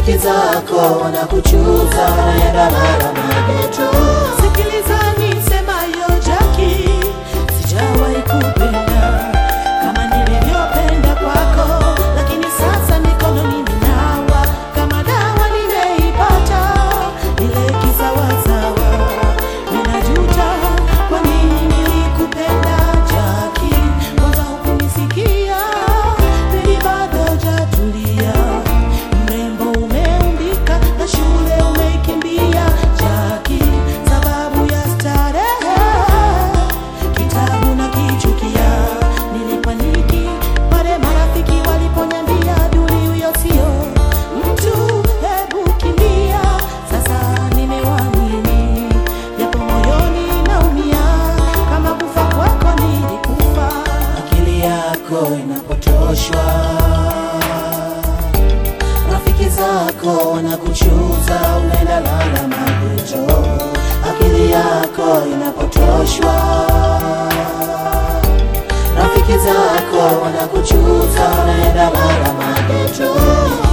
rafiki zako wanakuchuza, unaenda lala mageto. Sikiliza nisemayo Jaki, sijawahi kupenda kama nilivyopenda kwako, lakini sasa mikono nimenawa, kama dawa nimeipata, ile kisawasawa. Ninajuta kwa nini nilikupenda Jaki, kwanza hukunisikia, pili bado hujatulia. Mrembo umeumbika na shule umeikimbia Jaki, sababu ya starehe kitabu na kichukia. Nilipaniki pale marafiki waliponiambia duli huyo sio mtu, hebu kimbia. Sasa nimewamini japo moyoni naumia, kama kufa kwako nilikufa. akili yako inapotoshwa, rafiki zako wanakuchuza, unaenda lala mageto. Akili yako inapotoshwa, rafiki zako wanakuchuza, unaenda lala mageto.